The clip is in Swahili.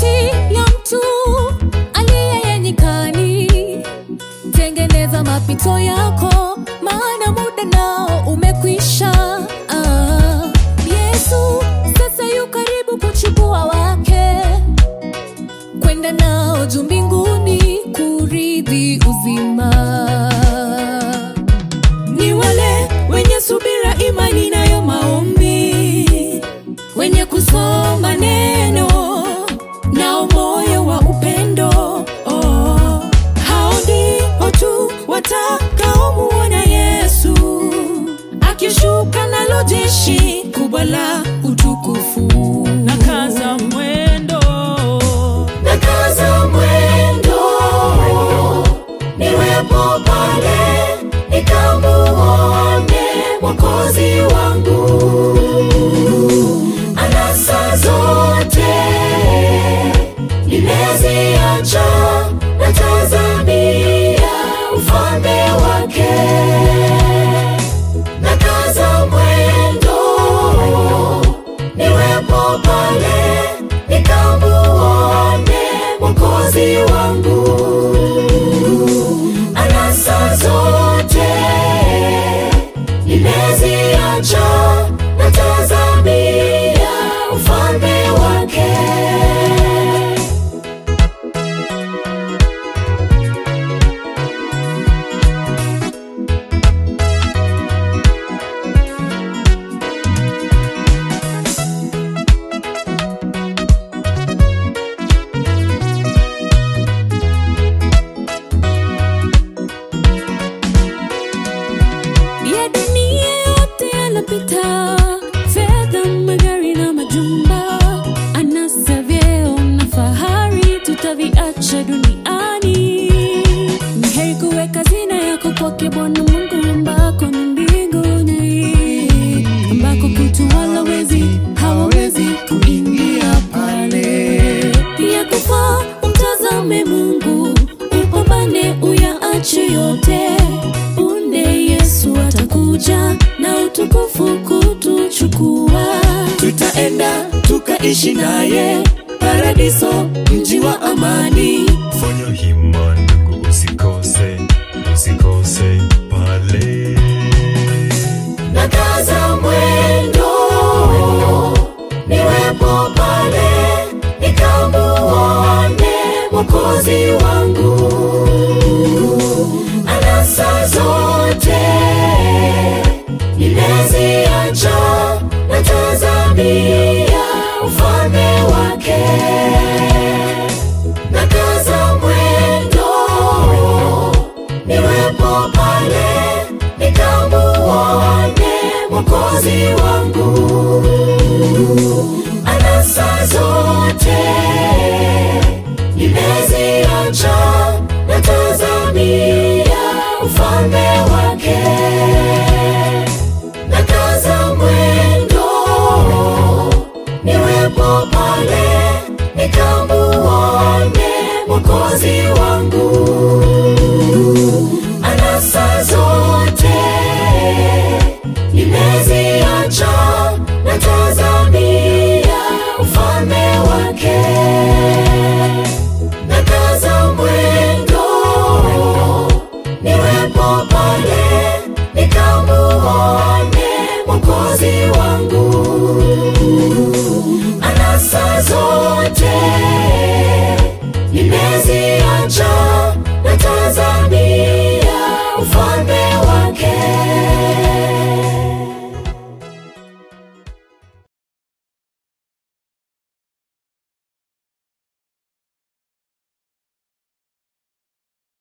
kati ya mtu aliye nyikani. Tengeneza mapito yako, maana muda nao umekwisha. Ah, Yesu sasa yu karibu kuchukua wake kwenda nao juu mbinguni kurithi uzima. Ni wale wenye subira, imani nayo maombi, wenye kusoma neno nao moyo wa upendo. Oh, hao ndio tu watakaomuona Yesu akishuka nalo jeshi kubwa la utukufu. na kaza mwendo Nakaza mwendo niwepo pale nikamuone Mwokozi wangu. Anasa zote nimeziacha, natazamia ufalme wake. Nakaza mwendo niwepo pale nikamuone Mwokozi wangu. Anasa zote nimeziacha, natazamia ufalme wake. ya dunia yote yanapita, fedha, magari na majumba, anasa, vyeo na fahari tutaviacha duniani. Ni heri kuweka hazina yako kwake Bwana Mungu, ambako ni mbinguni, ambako kutu wala wezi hawawezi kuingia pale. Pia kufa umtazame Mungu, upambane uyaache yote punde Yesu atakuja na utukufu kutuchukua, tutaenda tukaishi naye paradiso, mji wa amani. Fanya hima ndugu, usikose, usikose pale. Nakaza mwendo niwepo pale nikamuone Mwokozi wangu. Anasa zote nimeziacha, natazamia ufalme wake. Nakaza mwendo niwepo pale nikamuone Mwokozi wangu. Anasa zote nimeziacha, natazamia ufalme wake. Nakaza mwendo niwepo pale nikamuone Mwokozi wangu. Anasa zote nimeziacha, natazamia ufalme wake. Nakaza mwendo niwepo pale nikamuone Mwokozi wangu.